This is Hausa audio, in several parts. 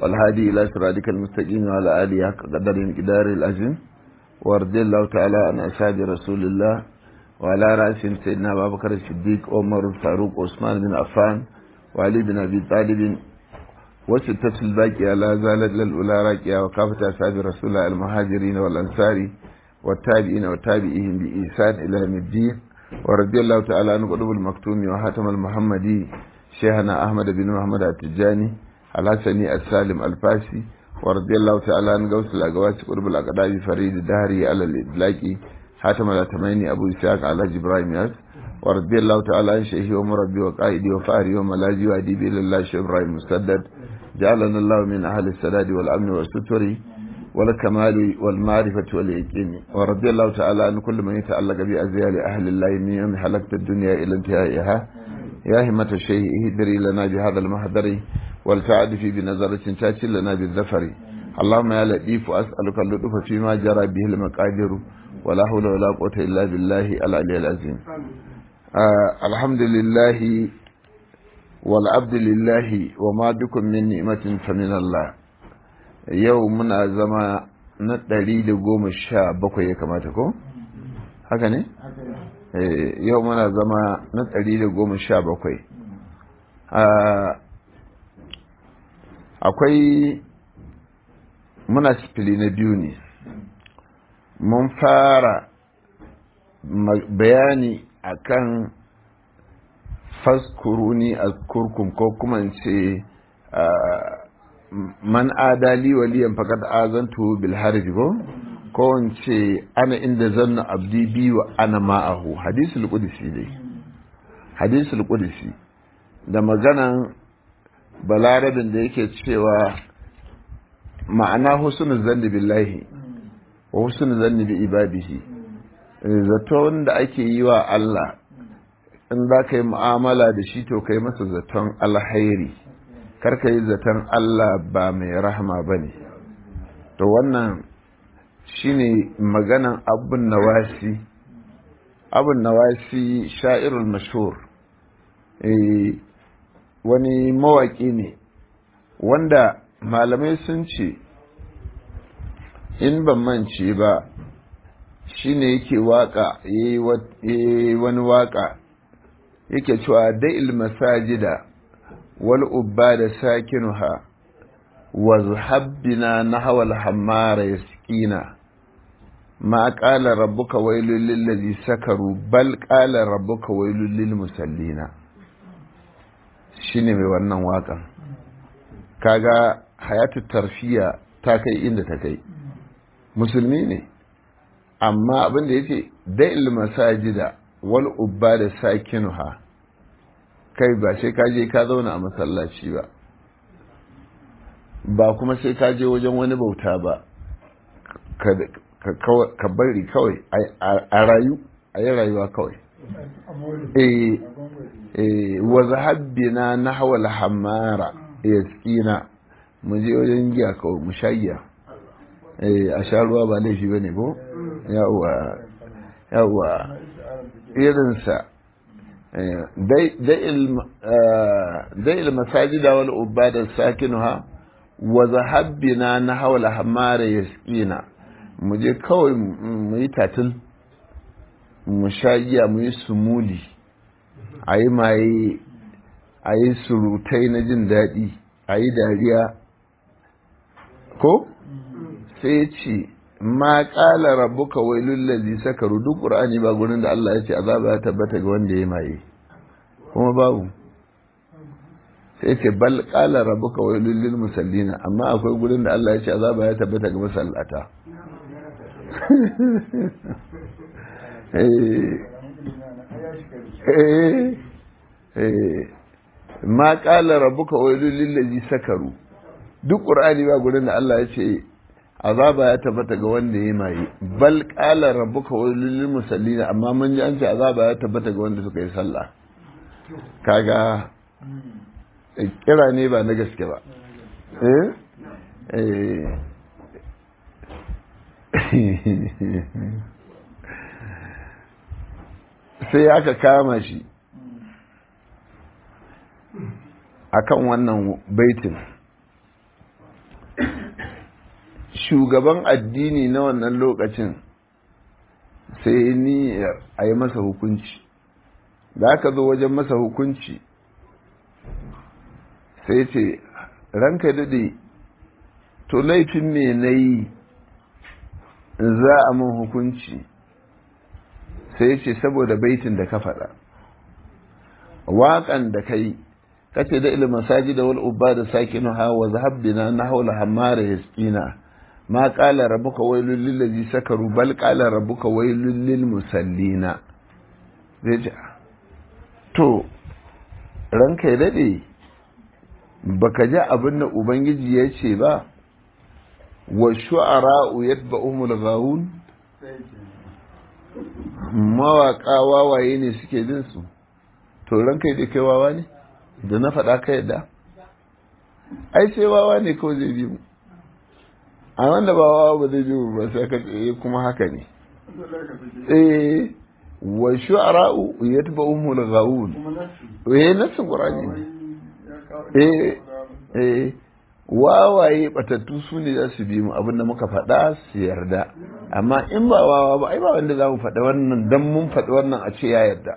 والهادي إلى صراطك المستقيم وعلى آله حق قدر مقدار العظيم ورضي الله تعالى عن أصحاب رسول الله وعلى رأسهم سيدنا أبا بكر الصديق عمر الفاروق عثمان بن عفان وعلي بن أبي طالب وستة الباقية لا زالت للأولى راكية وكافة أصحاب رسول الله المهاجرين والأنصار والتابعين وتابعيهم بإحسان إلى يوم الدين ورضي الله تعالى عن قلوب المكتوم وحاتم المحمدي شيخنا أحمد بن محمد التجاني الحسني السالم الفاسي ورضي الله تعالى عن غوث الأقواس قلوب الأقدام فريد الدهري على الإدلاكي حاتم الأتميني أبو إسحاق على إبراهيم ياس ورضي الله تعالى عن شيخي ومربي وقائدي وفاري وملاذي وأديبي لله شيخ إبراهيم مسدد جعلنا الله من أهل السداد والأمن والستر والكمال والمعرفة واليقين ورضي الله تعالى عن كل من يتعلق بأزيال أهل الله من يوم حلقت الدنيا إلى انتهائها يا همة الشيء اهدري لنا بهذا المحضر والسعد في بنظرة تاتي لنا بالذفر اللهم يا لطيف أسألك اللطف فيما جرى به المقادير ولا حول ولا قوة إلا بالله العلي العظيم آه الحمد لله والعبد لله وما بكم من نعمة فمن الله yau muna zama na ɗari da goma sha bakwai ya kamata ko? haka ne? yau muna zama na ɗari da goma sha bakwai akwai muna sifili na biyu ne mun fara bayani akan faskuruni a kurkum ko kuma ce man adali waliyan fakat azantu bil harj ko ko wance ana inda zanna abdi bi wa ana ma'ahu hadisul qudsi dai hadisul qudsi da maganan balarabin da yake cewa ma'ana husnul zanni billahi wa husnul zanni bi ibadihi zaton da ake yi wa Allah in za ka yi mu'amala da shi to kai masa zaton alhairi karka yi zaton Allah ba mai rahama ba ne to wannan shine maganan abun nawasi abun nawasi sha'irul mashhur wani mawaƙi ne wanda malamai sun ce in ban mance ba shine yake waka yayi wani waka yake cewa da'il masajida والأباد ساكنها واذهب بنا نحو الحمار يسقينا ما قال ربك ويل للذي سكروا بل قال ربك ويل للمسلين shine mai wannan waƙan kaga hayatu tarfiya ta kai inda ta kai musulmi ne amma abin da yace da'il masajida wal ubada sakinuha kai ba sai ka je ka zauna a masallaci ba ba kuma sai ka je wajen wani bauta ba ka bari kawai a rayu a yi rayuwa kawai wa zahabbina na hawal hamara ya tsina mu je wajen giya kawai mu sha giya a sha ruwa ba laifi ba ne ko yawwa yawwa irinsa دي المساجد والعباد ساكنها وذهبنا نحو الحمار يسقينا muje kawai mu yi tatil mu sha giya mu yi sumuli a yi maye a yi surutai na jin daɗi a yi dariya ko sai ce ma ƙala rabbuka wailul ladzi sakaru duk qur'ani ba gurin da Allah ya ce azaba ya tabbata ga wanda ya maye kuma babu sai ce bal ƙala rabbuka wailul lil musallina amma akwai gurin da Allah ya ce azaba ya tabbata ga masallata ma ƙala rabbuka wailul lil ladzi sakaru duk qur'ani ba gurin da Allah ya ce azaba ya tabbata ga wanda ya maye bal qala rabbuka wa lil musallin amma mun ji an ce azaba ya tabbata ga wanda suka yi sallah kaga kira ne ba na gaske ba eh sai aka kama shi akan wannan baitin shugaban addini na wannan lokacin sai ni a yi masa hukunci da aka zo wajen masa hukunci sai ce ranka daɗe to laifin me na yi za a mun hukunci sai ce saboda baitin da ka faɗa waƙan da ka yi kace da ilimin saji da wal ubba da sakinu ha wa zahabbina na haula hammara yaskina ma qala rabbuka wailul lil ladzi sakaru bal qala rabbuka wailul lil musallina zai ji to ranka ya dade baka ji abin da ubangiji ya ce ba wa shu'ara'u yatba'uhumul ghawun mawaƙa wawaye ne suke bin su to ranka ya kai wawa ne da na faɗa ka yadda ai sai wawa ne kawai zai bi mu a wanda ba wawa ba zai bi mu ba sai ka tsaye kuma haka ne eh wa shu'ara'u yatba'uhumul ghawun eh nasin qur'ani eh eh wawaye batattu su ne za su bi mu abinda muka faɗa su yarda amma in ba wawa ba ai ba wanda za mu faɗa wannan dan mun faɗi wannan a ce ya yarda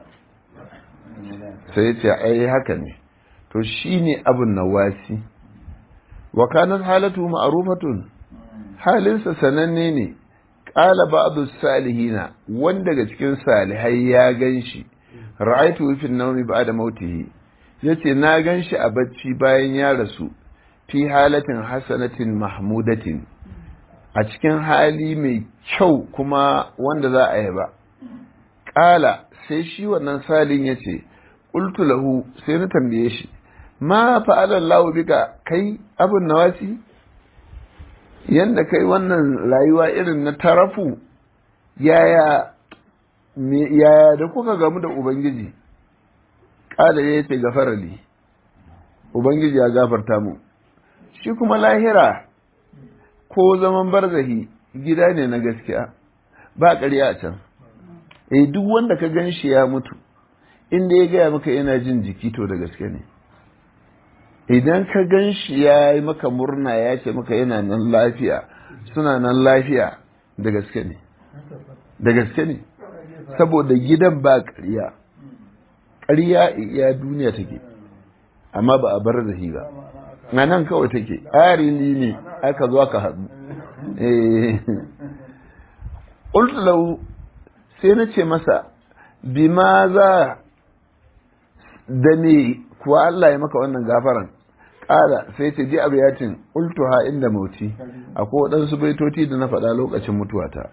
sai ya ce ai haka ne to shine abin nawasi wa kanat halatu ma'rufatun halinsa sananne ne qala ba'du salihina wanda daga cikin salihai ya ganshi ra'aytu fi an-nawmi ba'da mautihi yace na ganshi a bacci bayan ya rasu fi halatin hasanatin mahmudatin a cikin hali mai kyau kuma wanda za a yaba ƙala sai shi wannan salin ya ce ƙultu lahu sai na tambaye shi ma fa'alar lahu bika kai abin nawasi yanda kai wannan rayuwa irin na tarafu yaya yaya da kuka gamu da ubangiji ƙala ya ce gafarali ubangiji ya gafarta mu shi kuma lahira ko zaman barzahi gida ne na gaskiya ba ƙarya a can eh duk wanda ka gan shi ya mutu inda ya gaya maka yana jin jiki to da gaske ne idan ka gan shi ya yi maka murna ya ce maka yana nan lafiya suna nan lafiya da gaske ne da gaske ne saboda gidan ba ƙarya ƙarya iya duniya take amma ba a bar zahi ba a nan kawai take arili ne aka zo aka haɗu ƙultulau sai na ce masa bima za da me kuwa Allah ya maka wannan gafaran ƙala sai ce ji abu yatin ƙultuha inda mauti akwai waɗansu baitoti da na faɗa lokacin mutuwata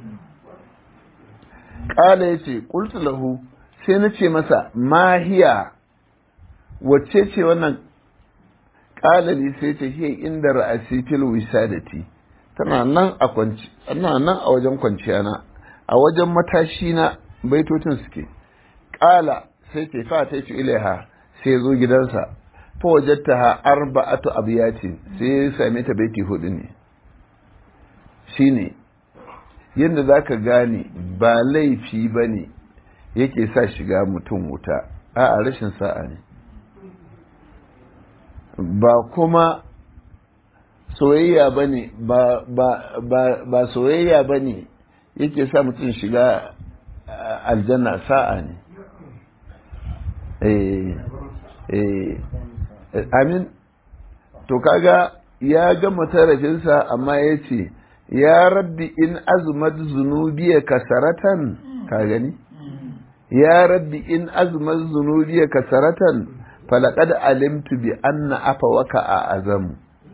ƙala ya ce ƙultulahu sai na ce masa mahiya wacce ce wannan ƙalali sai ta hiya inda ra'asi fil wisadati tana nan a kwanci tana nan a wajen kwanciya na a wajen matashi na baitocin suke ƙala sai ke fa ta ci ilaiha sai zo gidansa fa wajatta ha arba'atu abiyatin sai ya same ta baiti hudu ne shine yadda zaka gane ba laifi bane yake sa shiga mutum wuta a'a rashin sa'a ne ba kuma soyayya ba ne ba soyayya ba ne yake sa mutum shiga aljanna sa'a ne amin to kaga ya gama tarafinsa amma ya ce ya rabbi in azmat zunubiya kasaratan ka gani ya rabbi in azmat zunubiya kasaratan falaƙad alimtu bi anna afa waka a azamu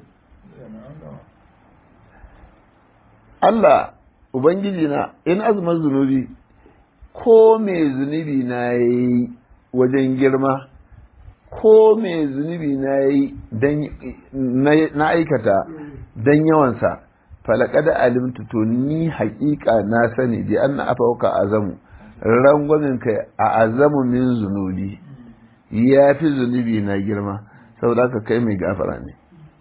Allah Ubangiji na in azumin zunubi ko mai zunubi na yi wajen girma ko mai zunubi na yi na aikata don yawansa falakada alimtu to ni haƙiƙa na sani bi anna afa waka azamu rangwamin kai a azamu min zunubi ya fi zunubi na girma saboda ka kai mai gafara ne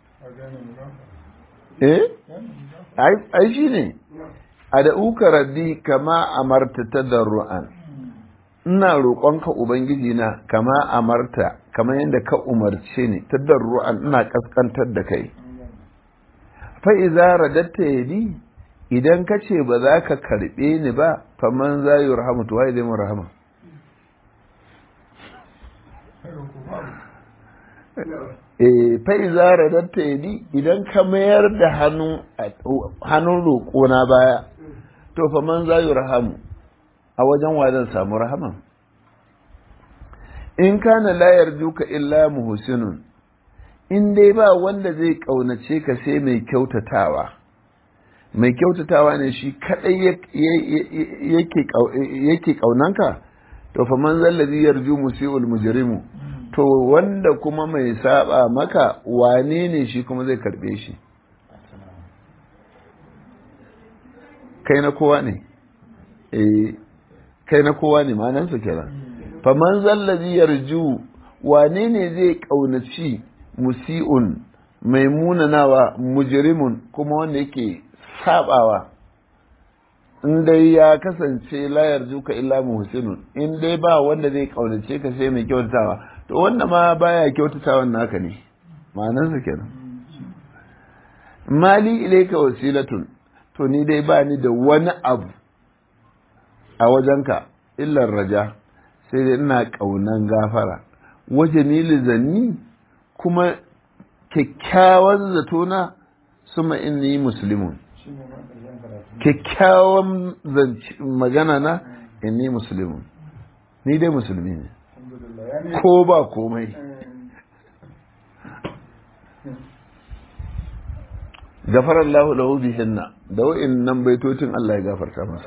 eh ai shi ne a da uka rabbi kama amarta ta ru'an ina roƙonka ubangiji na kama amarta kama yadda ka umarce ni ta ru'an ina kaskantar da kai fa'iza radatta yadi idan ka ce ba za ka karɓe ni ba faman za yi rahama to waye zai mun rahama fa'iza radatta yadi idan ka mayar da hannun roƙona baya to faman za yi rahamu a wajen wa zan samu rahama in kana layar duka illa muhsinun in dai ba wanda zai ƙaunace ka sai mai kyautatawa mai kyautatawa ne shi kadai yake ƙaunanka to fa man zallazi yarju musiul mujrimu to wanda kuma mai saba maka wane ne shi kuma zai karbe shi kai na kowa ne eh kai na kowa ne ma'anarsa kenan fa man zallazi yarju wane ne zai ƙaunaci musi'un mai munanawa mujrimun kuma wanda yake sabawa in dai ya kasance layar juka illa muhsinun in dai ba wanda zai kaunace ka sai mai kyautatawa to wanda ma baya kyautatawan naka ne ma'anar su kenan mali ilaika wasilatun to ni dai ba ni da wani abu a wajenka illar raja sai dai ina kaunan gafara waje mili zanni kuma kyakkyawan zatona suma inni muslimun kyakkyawan magana na inni muslimun ni dai musulmi ne ko ba komai gafar Allah lahu bihinna da wa'in nan baitocin Allah ya gafarta masa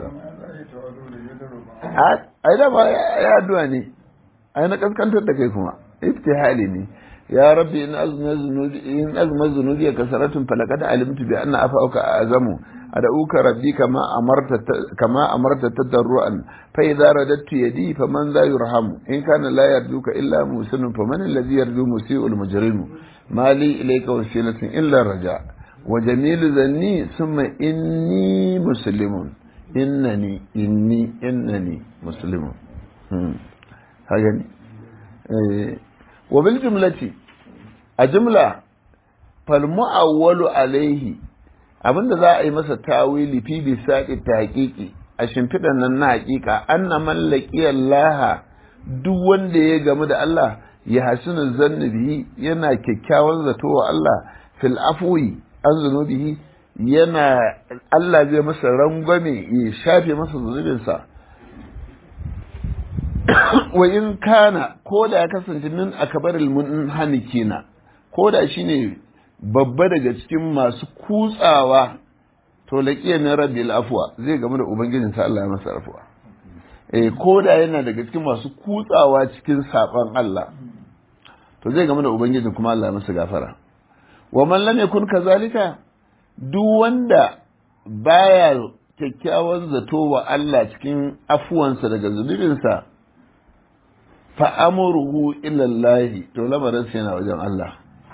ai da ba ya addu'a ne ai na kaskantar da kai kuma iftihali ne ya rabbi in azma zunubi in azma zunubi kasaratun falaqad alimtu bi anna afauka azamu ad'uka rabbi kama amarta kama amarta tadarruan fa idza radattu yadi faman la yurhamu in kana la yarjuka illa musinun faman alladhi yarju musii'ul mujrimu mali ilayka wasilatun illa raja wa jamilu zanni thumma inni muslimun innani inni innani muslimun haka ne wa bil jumlati a jumla fal mu'awwalu alaihi abinda za a yi masa tawili fi bi saqi taqiqi a shimfidan nan na haƙiƙa anna man laqiya Allah duk wanda ya gamu da Allah ya hasinu zanni bihi yana kyakkyawan zato wa Allah fil afwi an zunubihi yana Allah zai masa rangwame ya shafe masa zunubinsa wa in kana ko da ya kasance min akabaril munhanikina ko da shine babba daga cikin masu kutsawa to laqiya min rabbil afwa zai gamu da ubangijin sa Allah ya masa afwa eh ko da yana daga cikin masu kutsawa cikin saban Allah to zai gamu da ubangijin kuma Allah ya masa gafara wa man lam yakun kazalika duk wanda baya kyakkyawan zato wa Allah cikin afuwansa daga zunubinsa fa'amuruhu ilallahi to lamarinsa yana wajen Allah.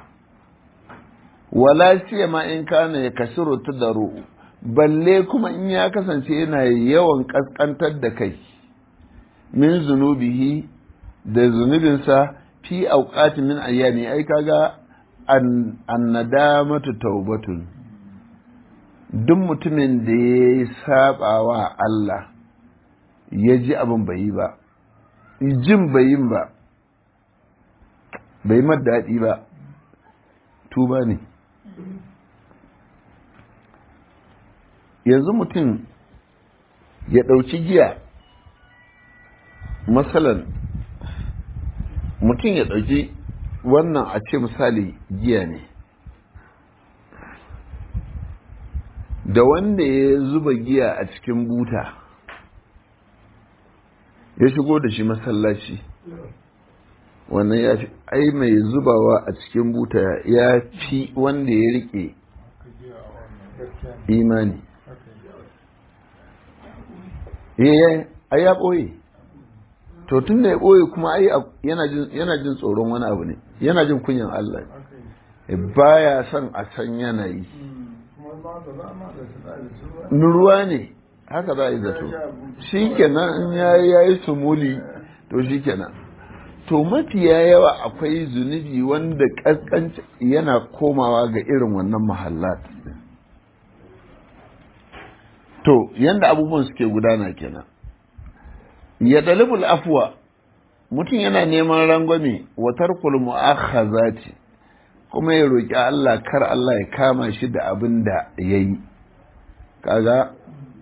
Wala siya ma in kana ya kasiro ta daro, balle kuma in ya kasance yana yawan ƙasƙantar da kai, min zunubihi da zunubinsa fi auƙati min ayyami ai kaga an nadamatu taubatun. Duk mutumin da ya yi saɓawa Allah ya ji abin bai yi ba. jin bai yin ba bai daɗi ba tuba ne yanzu mutum ya ɗauki giya matsalan mutum ya ɗauki wannan a ce misali giya ne da wanda ya zuba giya a cikin buta ya shigo da shi masallaci wannan ya fi ai mai zubawa a cikin buta ya fi wanda ya rike imani eh ai ya ɓoye to tun da ya ɓoye kuma ai yana jin tsoron wani abu ne yana jin kunyan Allah baya son a san yanayi ruwa ne haka za a yi zato shi kenan in ya yi sumuli to shi kenan to mafiya yawa akwai zunubi wanda ƙasƙanci yana komawa ga irin wannan mahallat to yanda abubuwan suke gudana kenan ya dalibul afwa mutum yana neman rangwame wa tarkul mu'akhazati kuma ya roki Allah kar Allah ya kama shi da abin da yayi kaga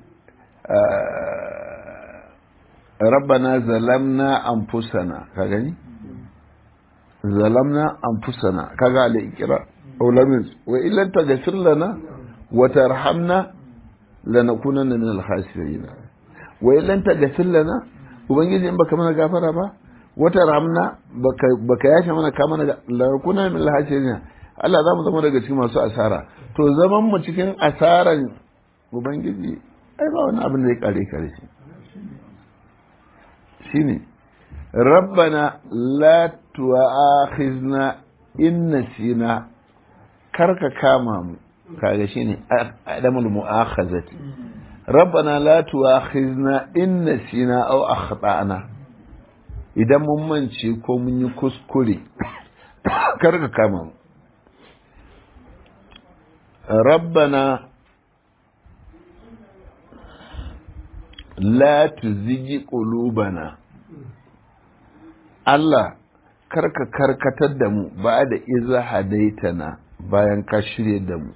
rabbana zalamna anfusana ka gani zalamna anfusana kaga al-ikra ulamin wa illan taghfir lana wa tarhamna lanakunanna min al-khasirin wa illan taghfir lana ubangiji in baka mana gafara ba wa tarhamna baka baka yashe mana ka mana lanakunanna min al-khasirin Allah za mu zama daga cikin masu asara to zaman mu cikin asaran ubangiji ai ba wani abin da ya kare kare shi shine rabbana la tu'akhizna in nasina karka kama mu kaga shine adamul mu'akhazati rabbana la tu'akhizna in nasina aw akhtana idan mun mance ko mun yi kuskure karka kama mu rabbana la tuzigi qulubana Allah karka karkatar da mu ba da iza hadaitana bayan ka shirye da mu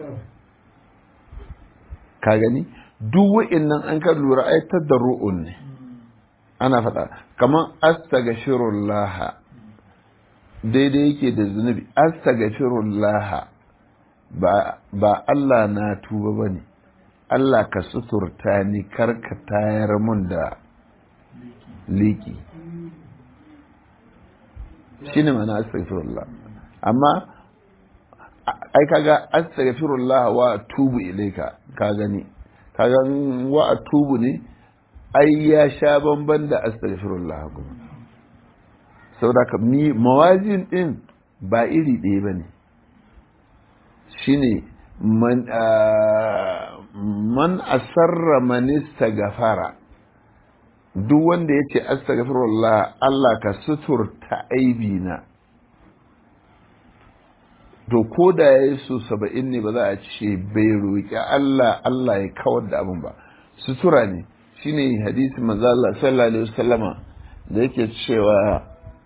ka gani duk wa'innan an ka lura ai tadarru'un ne ana faɗa kamar astaghfirullah daidai yake da zunubi astaghfirullah ba ba Allah na tuba bane Allah ka suturta ni karka tayar mun da liki shi ne mana astaghfirullah amma ai kaga astaghfirullah wa tubu ilaika ka gani kaga wa tubu ne ai ya sha bamban da astaghfirullah kuma saboda ka mi mawazin din ba iri ɗaya bane shine man man asarra man istaghfara duk wanda ya ce astaghfirullah Allah ka suturta aibina to ko da ya yi so saba'in ne ba za a ce bai roƙi Allah Allah ya kawar da abin ba sutura ne shine hadisi manzo Allah sallallahu alaihi wasallama da yake cewa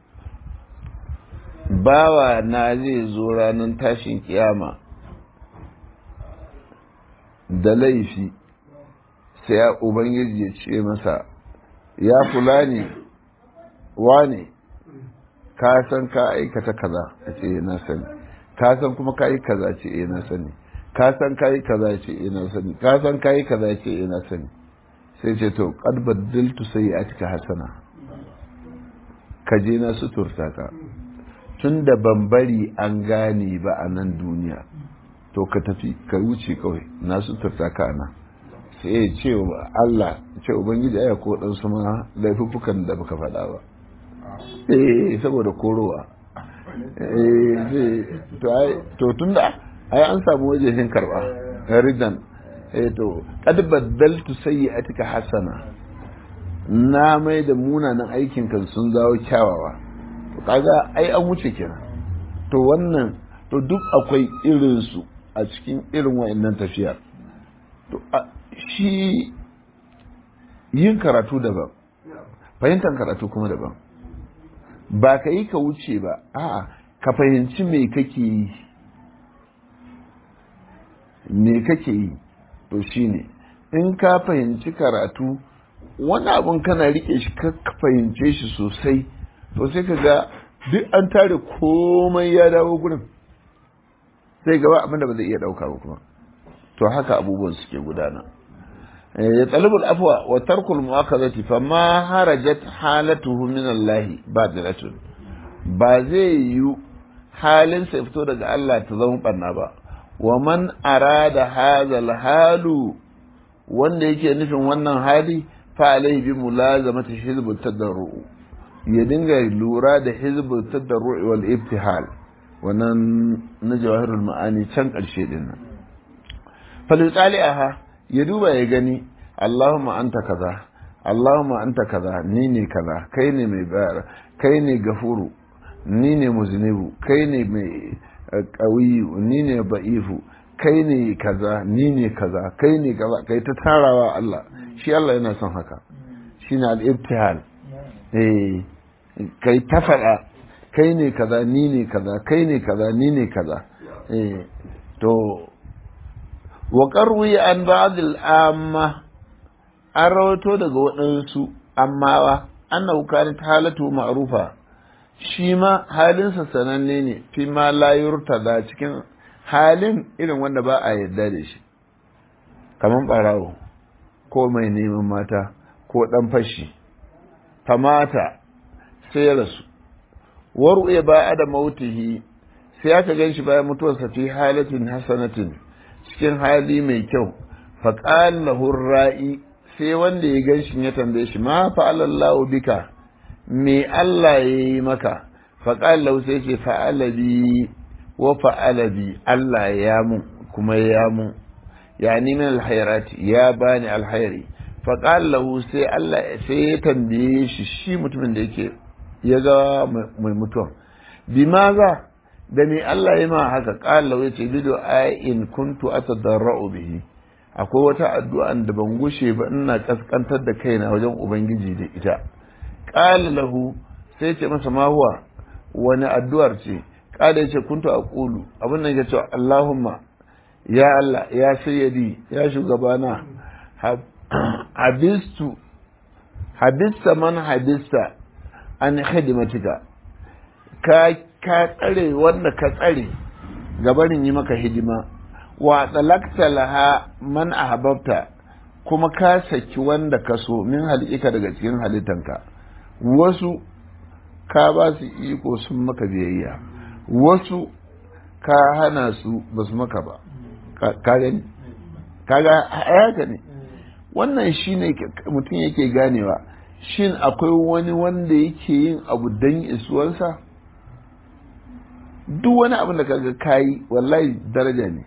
bawa na zai zo ranar tashin kiyama da laifi sai ya ubangiji ya ce masa ya fulani wane ka san ka aikata kaza a ce na sani ka san kuma ka yi kaza ce eh na sani ka san ka yi kaza ce eh na sani ka san ka yi kaza ce eh na sani sai ce to qad baddaltu sayyi'atika hasana ka je na suturta ka tun da ban bari an gane ba a nan duniya to ka tafi ka wuce kawai na suturta ka nan sai ya ce wa Allah ce ubangiji aya ko dan su ma laifuffukan da baka faɗa ba eh saboda korowa eh to ai to tunda ai an samu wajehin karba ridan eh to qad baddaltu sayyi'atika hasana na mai da munanan aikin kan sun zawo kyawawa to kaga ai an wuce kenan to wannan to duk akwai irin su a cikin irin wa'annan tafiya to shi yin karatu daban fahimtar karatu kuma daban ba ka yi ka wuce ba a'a ka fahimci me kake yi me kake yi to shine in ka fahimci karatu wani abun kana rike shi ka fahimce shi sosai to sai ka ga duk an tare komai ya dawo gurin sai gaba abin da ba zai iya dauka ba kuma to haka abubuwan suke gudana ya talibul afwa wa tarkul mu'akhazati fa ma harajat halatuhu min Allah badilatun ba zai yi halin sa fito daga Allah ta zama banna ba wa man arada hadha halu wanda yake nufin wannan hali fa alaihi bi mulazamati hizb tadarru ya dinga lura da hizb tadarru wal ibtihal wannan na jawahirul ma'ani can karshe din nan falisali'aha ya duba ya gani Allahumma anta kaza Allahumma anta kaza ni ne kaza kai ne mai bayar kai ne gafuru ni ne muzinibu kai ne mai qawiyu ni ne ba'ifu kai ne kaza ni ne kaza kai ne kaza kai ta tarawa Allah shi Allah yana son haka shine al-ibtihal eh kai ta faɗa kai ne kaza ni ne kaza kai ne kaza ni ne kaza eh to wa qarwi an ba'd al-amma an rawato daga waɗansu ammawa annahu kanat halatu ma'rufa shi ma halinsa sananne ne fi ma la yurtada cikin halin irin wanda ba a yarda da shi kamar barawo ko mai neman mata ko dan fashi famata sai rasu waru ya ba da mautihi sai aka gan shi bayan mutuwarsa fi halatin hasanatin cikin hali mai kyau faƙal lahur ra'i sai wanda ya gan shi ya tambaye shi ma fa'alallahu bika me Allah ya yi maka faƙal lahu sai ce fa'ala bi wa fa'ala bi Allah ya mun kuma ya mun ya ni min alhairati ya bani alhairi faƙal lahu sai Allah sai ya tambaye shi shi mutumin da yake ya ga mai mutuwan bi maza da me Allah ya ma haka ƙal lahu ya ce bido in kuntu atadarra'u bihi akwai wata addu'an da ban gushe ba ina kaskantar da kaina wajen ubangiji da ita qala lahu sai ce masa ma huwa wani addu'ar ce qala yace kuntu aqulu abin nan yace Allahumma ya Allah ya sayyidi ya shugabana habistu habista man habista an hidimatika ka ka tsare wanda ka tsare gabanin yi maka hidima wa tsalakta laha man ahbabta kuma ka saki wanda ka so min halika daga cikin halittanka wasu ka ba su iko sun maka biyayya wasu ka hana su ba su maka ba ka gani kaga haka ne wannan shine mutum yake ganewa shin akwai wani wanda yake yin abu dan isuwansa duk wani abin da kaga kayi wallahi daraja ne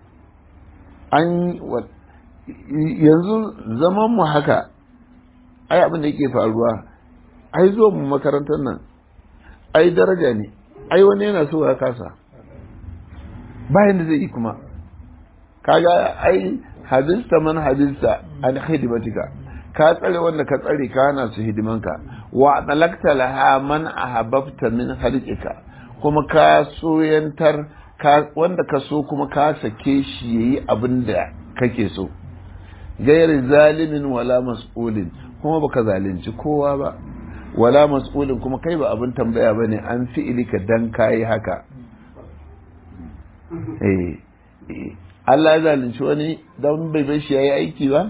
an yanzu zaman mu haka ai abin da yake faruwa ai zuwa mu makarantar nan ai daraja ne ai wani yana so ya kasa bayan da zai yi kuma kaga ai hadista man hadista an hidimatika ka tsare wanda ka tsare ka hana su hidimanka wa dalakta laha man ahabbta min halqika kuma ka soyantar wanda ka so kuma ka sake shi yayi abin da kake so gairi zalimin wala mas'ulin kuma baka zalunci kowa ba wala mas'ulin kuma kai ba abin tambaya bane an fi'ilika dan kayi haka eh Allah ya zalunci wani dan bai bai shi yayi aiki ba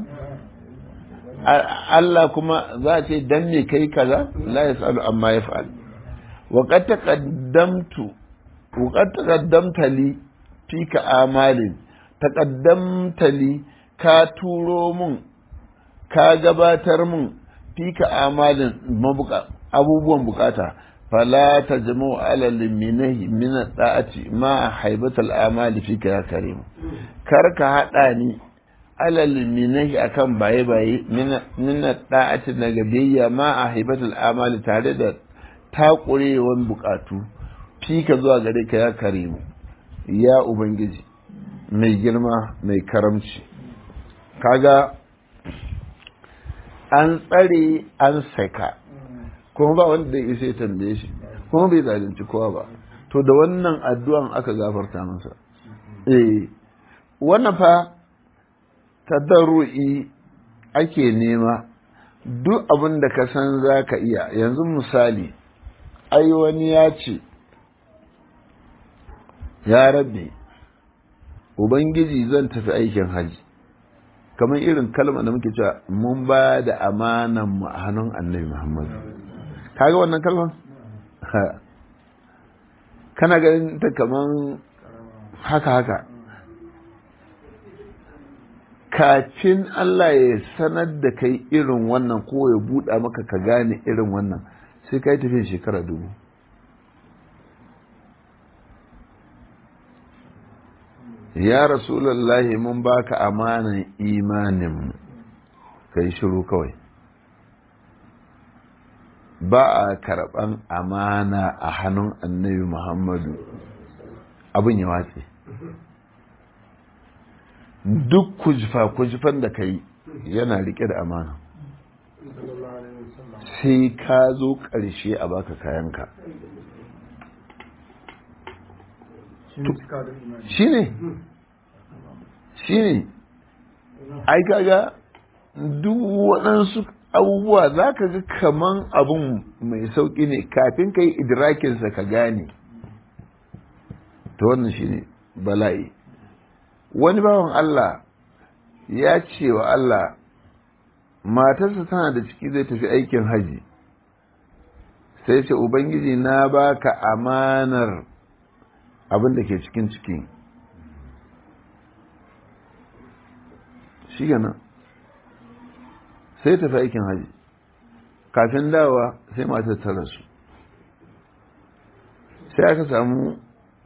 Allah kuma za a ce dan me kai kaza la yasalu amma yaf'al wa qad taqaddamtu wa qad taqaddamta li fika amalin taqaddamta li ka turo mun ka gabatar mun fika amalin abubuwan bukata fala ta jama ala liminahi min da'ati ma haibatal amali fika ya karim kar ka hada ni ala liminahi akan baye baye min da'ati daga biyayya ma a haibatal amali tare da takurewan bukatu fika zuwa gare ka ya karimu ya ubangiji mai girma mai karamci kaga an tsare an saka kuma ba wanda ya isa ya tambaye shi kuma bai zalunci kowa ba to da wannan addu'an aka gafarta masa eh wannan fa tadarru'i ake nema duk abin da ka san za ka iya yanzu misali ai wani ya ce ya rabbi ubangiji zan tafi aikin hajji kamar irin kalma da muke cewa mun ba da amanan mu a hannun annabi Muhammad kaga wannan kalman kana ganin ta kaman haka haka kafin Allah ya sanar da kai irin wannan ko ya buɗa maka ka gane irin wannan sai ka yi tafiya shekara dubu ya rasulallahi mun baka amanan imanin kai shiru kawai ba a karɓan amana a hannun annabi muhammadu abin ya watse duk kujifa-kujifan da ka yi yana rike da amana sai ka zo ƙarshe a baka kayanka shi ne shi ne ai kaga duk waɗansu abubuwa za ka ga kaman abun mai sauƙi ne kafin ka yi idrakinsa ka gane ta wannan shi ne bala'i wani bawan Allah ya ce wa Allah matarsa tana da ciki zai tafi aikin haji sai ce ubangiji na baka amanar abin da ke cikin ciki shi gana sai tafi aikin haji kafin dawa sai matar ta rasu sai aka samu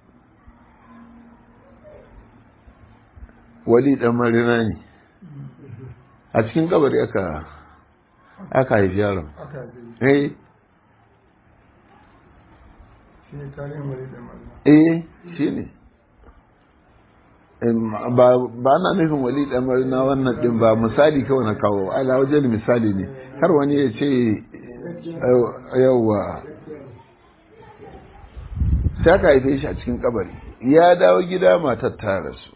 wali dan marina ne a cikin kabari aka aka haifi yaron eh eh shi ne ba na nufin wali dan marina wannan din ba misali kawai na kawo ala wajen misali ne har wani ya ce yauwa sai aka haife shi a cikin kabari ya dawo gida matar ta rasu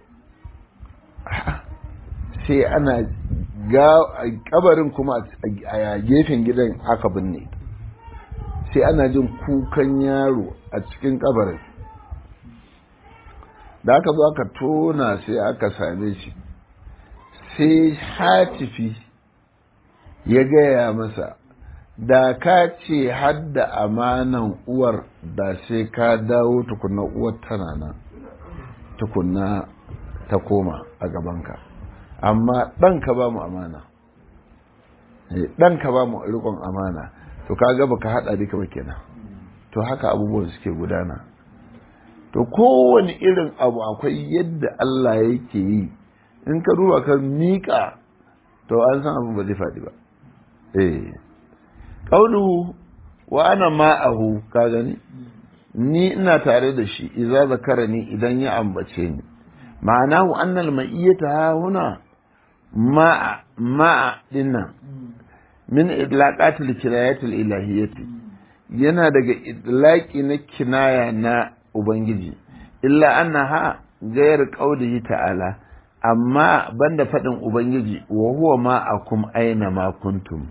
sai ana ga kabarin kuma a gefen gidan aka binne sai ana jin kukan yaro a cikin kabarin da aka zo aka tona sai aka same shi sai hatifi ya gaya masa da ka ce hadda amanan uwar da sai ka dawo tukunna uwar tana nan tukunna ta koma a gabanka amma ɗanka ba mu amana ɗanka ba mu riƙon amana to ka gaba ka haɗa duka ba kenan to haka abubuwan suke gudana to kowane irin abu akwai yadda Allah yake yi in ka duba ka miƙa to an san abin ba zai faɗi ba eh ƙaunu wa ana ma'ahu ka gani ni ina tare da shi idza zakarani idan ya ambace ni ma'anahu annal ma'iyyata ha huna ma'a ma'a dinnan min idlaqatil kinayatil ilahiyyati yana daga idlaqi na kinaya na ubangiji illa annaha gayar qaulihi ta'ala amma banda fadin ubangiji wa huwa ma'akum aina ma kuntum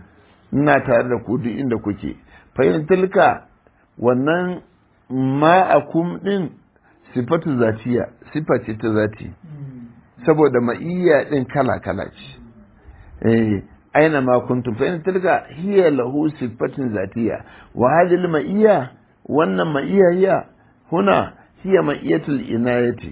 ina tare da ku duk inda kuke fa tilka wannan ma'akum din sifatu zatiya sifa ce ta zati saboda ma'iyya din kala kala ce eh aina ma kuntum fa in tilka hiya lahu sifatin zatiya wa hadhihi ma'iyya wannan ma'iyya hiya huna hiya ma'iyatul inayati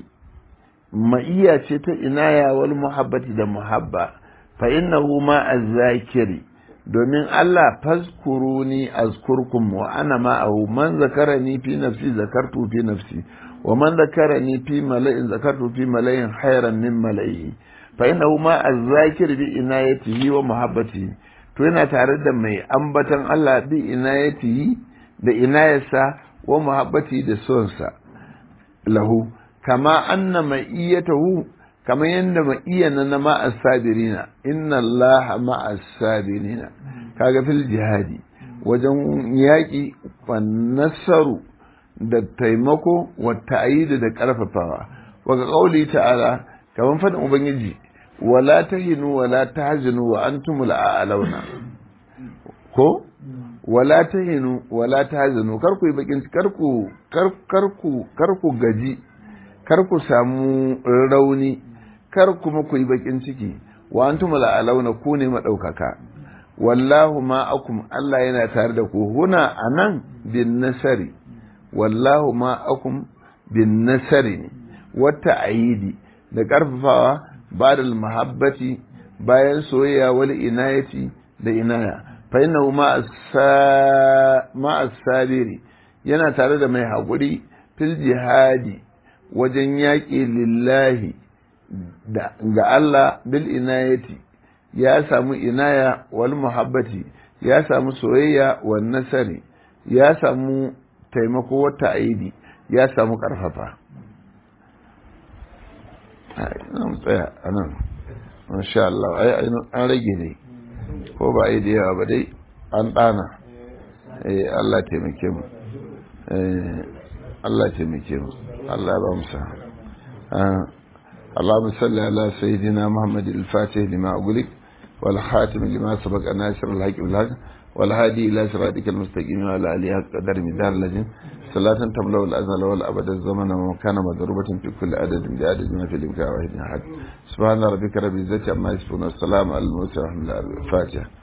ma'iyya ce ta inaya wal muhabbati da muhabba fa innahu ma az-zakiri domin Allah fazkuruni azkurkum wa ana ma'ahu man zakarani fi nafsi zakartu fi nafsi wa man zakarani fi mala'in zakartu fi mala'in khairan min mala'ihi fa innahu ma az-zakir bi inayatihi wa muhabbatihi to yana tare da mai ambatan Allah bi inayatihi da inayarsa wa muhabbati da sonsa lahu kama anna ma'iyatahu kama yanda ma'iyana na ma'as sabirina inna allaha ma'as sabirina kaga fil jihadi wajen yaƙi wa nasaru da taimako wa ta'ayidu da ƙarfafawa wa ga ƙauli ta'ala kaman faɗin ubangiji wala tahinu wala tahzanu wa antumul a'launa ko wala tahinu wala tahzanu kar ku yi bakin kar ku kar ku kar ku gaji kar ku samu rauni kar kuma ku yi bakin ciki wa antumul a'launa ku ne madaukaka wallahu ma'akum Allah yana tare da ku huna anan bin nasari wallahu ma'akum bin nasari ne wata ayidi da ƙarfafawa ba da mahabbati bayan soyayya wal inayati da inaya fa innahu ma'as sabiri yana tare da mai haƙuri fil jihadi wajen yaƙi lillahi ga Allah bil inayati ya samu inaya wal muhabbati ya samu soyayya wal nasari ya samu taimako wata aidi ya samu karfafa na tsaya a nan masha Allah ai an rage ne ko ba a yi da yawa ba dai an ɗana Allah taimake mu Allah taimake mu Allah ba mu sa اللهم صل على سيدنا محمد الفاتح لما أقولك والخاتم لما سبق الناصر الحق بالحق والهادي إلى صراطك المستقيم وعلى آله قدر مدار لجن صلاة تملأ الأزل والأبد الزمن وكان مضروبة في كل عدد بعدد ما في الإمكان واحد أحد سبحان ربك رب العزة عما يصفون والسلام على المرسلين الفاتحة